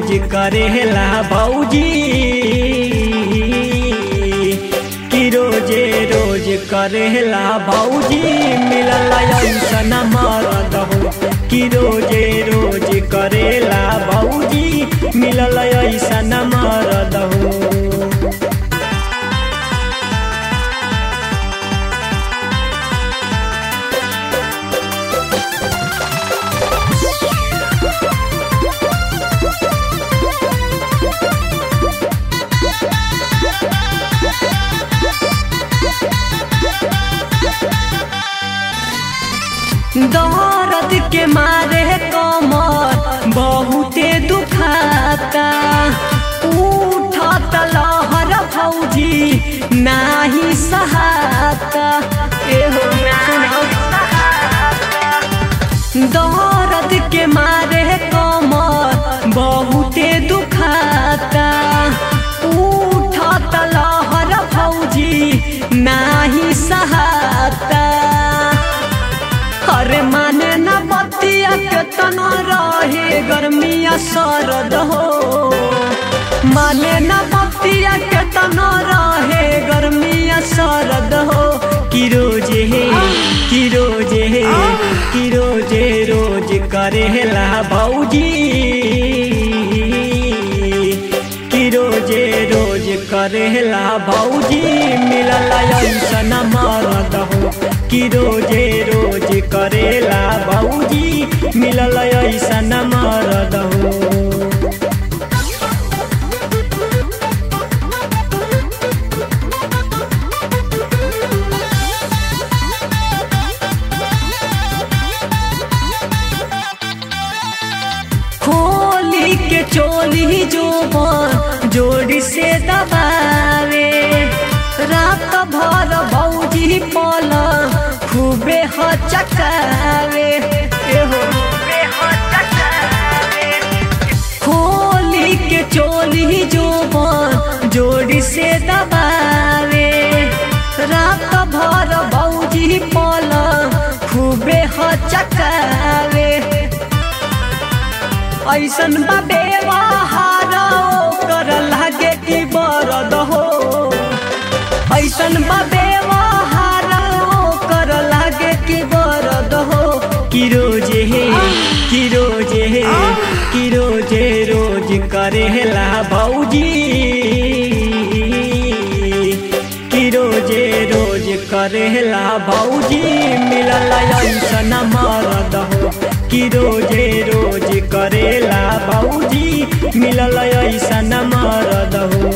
करेला भौजी कि रोजे रोज करेला भौजी मिलल ऐसन मरद हो कि रोजे रोज करेला भौजी मिलल ऐसन मरद हो दर्द के मारे कमर बहुते दुखाता उठत लहर भौजी नाही सहाता एहो दर्द के मारे कमर बहुते दुखाता उठत लहर भौजी नाही सहाता अरे माने न बतिया केतना रहे गर्मिया सरद हो माने न बतिया केतना रहे गर्मिया सरद हो कि रोजे हे कि रोजे हे कि रोजे रोज करेला भौजी कि रोजे रोज करेला भौजी मिलल ऐसन मरद हो कि रोजे रोज करेला भौजी मिलल ऐसन मरद हो खोली के चोली जो जोड़ी से दबावे रात भर भौजी पल खूबे हचकावे एहो खोली के चोली जो जोड़ी से दबावे रात भर भौजी पल खूबे हचकावे ऐसन बा व्यवहार कर लागे कि बरद हो ऐसन बा व्यवहार कर लागे कि बरद हो कि रोजे हे कि रोजे हे कि रोजे रोज करेला भौजी कि रोजे रोज करेला भौजी मिलल ऐसन मरद हो कि रोजे रोज करेला भौजी मिलल ऐसन मरद हो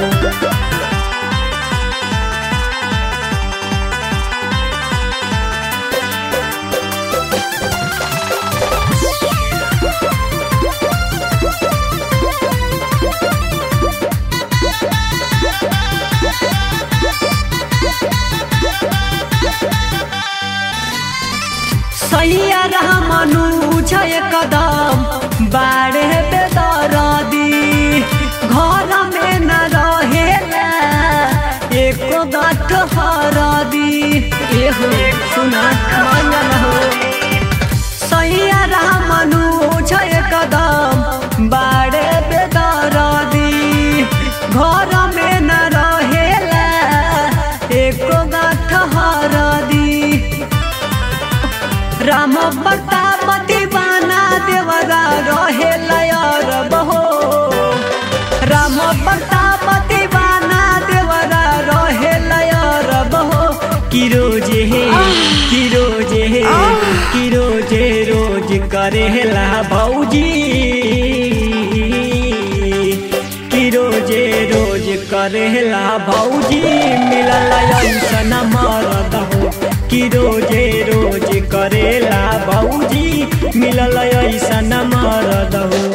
सैया रहमनु छय कदम बाड़े बेदरदी घर में न रहेला एको गाठ हरदी एहो सुना मंगल हो सैया रहमनु छय कदम बाड़े बेदरदी घर में न रहेला एको गाठ हरदी राम बतापति बाना देवरा रहे लयर बहो राम बतापति बाना देवरा रहे लयर बहो कि रोजे हे कि रोजे हे कि रोजे रोज करेला भौजी कि रोजे रोज करेला भौजी मिलल ऐसन मरद हो कि रोजे रोज करेला भौजी मिलल ऐसन मरद हो